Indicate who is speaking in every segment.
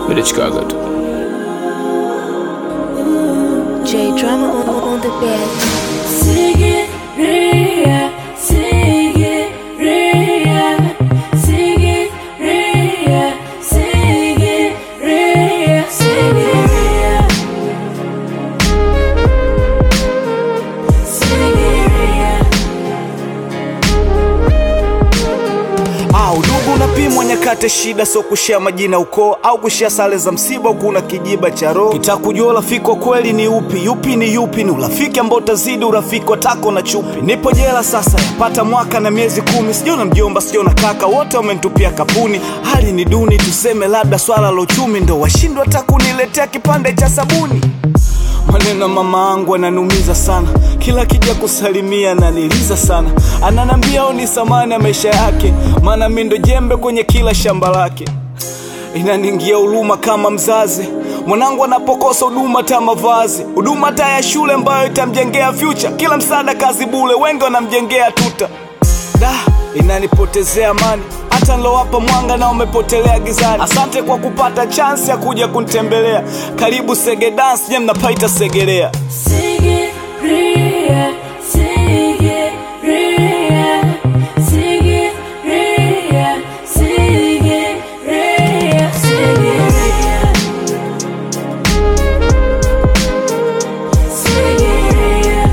Speaker 1: Midachikaga tu.
Speaker 2: J drama on, on the bed.
Speaker 3: Sigiriya, Sigiriya, Sigiriya, Sigiriya, Sigiriya. Sigiriya.
Speaker 4: Ah, udugu unapimwa nyakati shida, sio kushia majina ukoo au kushia sare za msiba, huku una kijiba cha roho. Kitaka kujua urafiki wa kweli ni upi, yupi ni yupi, ni urafiki ambao utazidi urafiki wa tako na chupi. Nipo jela sasa, yapata mwaka na miezi kumi, sijona mjomba, sijona kaka, wote wamenitupia kapuni. Hali ni duni, tuseme labda swala la uchumi ndo washindwa hata kuniletea kipande cha sabuni. Maneno ya mama angu ananumiza sana, kila kija kusalimia ananiliza sana, ananambia au ni samani ya maisha yake, maana mi ndo jembe kwenye kila shamba lake. Inaningia huruma kama mzazi, mwanangu anapokosa huduma ta mavazi, huduma ta ya shule ambayo itamjengea future, kila msaada kazi bule, wengi wanamjengea tuta da inanipotezea amani hata nilowapa mwanga na umepotelea gizani asante kwa kupata chansi ya kuja kunitembelea karibu sege dance nye mnapaita segelea
Speaker 3: Sigiriya, Sigiriya, Sigiriya, Sigiriya, Sigiriya. Sigiriya.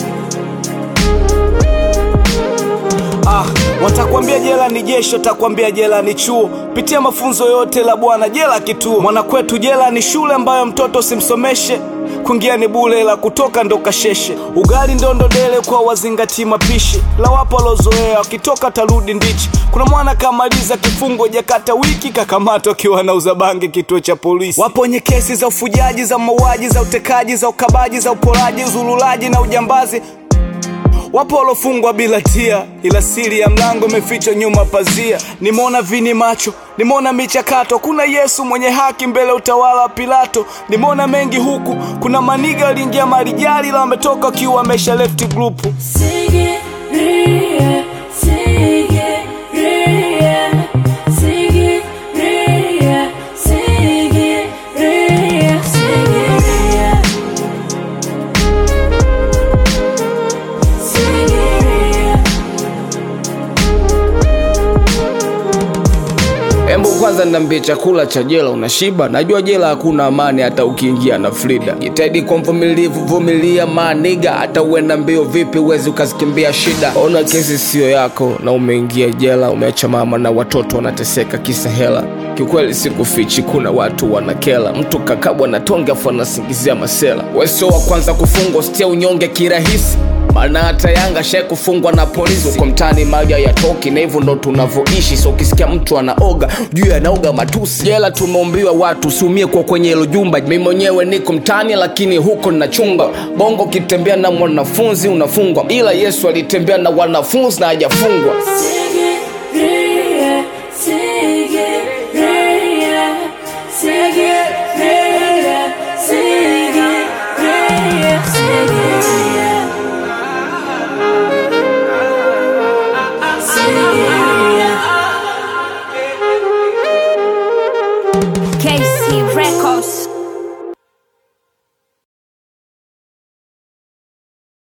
Speaker 4: ah, watakwambia jela ni jeshi watakwambia jela ni chuo pitia mafunzo yote la bwana jela kituo mwanakwetu jela ni shule ambayo mtoto simsomeshe kuingia ni bule la kutoka ndo kasheshe ugali ndondo dele kwa wazingati mapishi la wapo walozoea wakitoka tarudi ndichi kuna mwana kamaliza kifungo jakata wiki kakamatwa akiwa anauza bangi kituo cha polisi wapo wenye kesi za ufujaji za mauaji za utekaji za ukabaji za uporaji uzululaji na ujambazi Wapo walofungwa bila tia, ila siri ya mlango imefichwa nyuma pazia. Nimeona vini macho, nimeona michakato, kuna Yesu mwenye haki mbele ya utawala wa Pilato. Nimeona mengi huku, kuna maniga waliingia marijali, ila wametoka wakiwa wamesha left group.
Speaker 3: Sigiriya, Sigiriya, Sigiriya, Sigiriya, Sigiriya. Sigiriya.
Speaker 1: Embu kwanza niambie, chakula cha jela unashiba? Najua jela hakuna amani, hata ukiingia na Frida. Jitahidi kwa mvumilivu, vumilia maniga, hata uenda mbio vipi, uwezi ukazikimbia shida. Ona kesi siyo yako na umeingia jela, umeacha mama na watoto wanateseka kisa hela. Kiukweli sikufichi, kuna watu wanakela, mtu kakabwa na tonge afu anasingizia masela. Wewe sio wa kwanza kufungwa, sitia unyonge kirahisi maana hata Yanga shai kufungwa na polisi uko mtaani, mali hayatoki na hivyo ndo tunavyoishi. So ukisikia mtu anaoga juu anaoga matusi, jela tumeumbiwa watu usiumie kwa kwenye hilo jumba. Mimi mwenyewe niko mtaani, lakini huko ninachunga bongo. Ukitembea na mwanafunzi unafungwa, ila Yesu alitembea na wanafunzi na hajafungwa.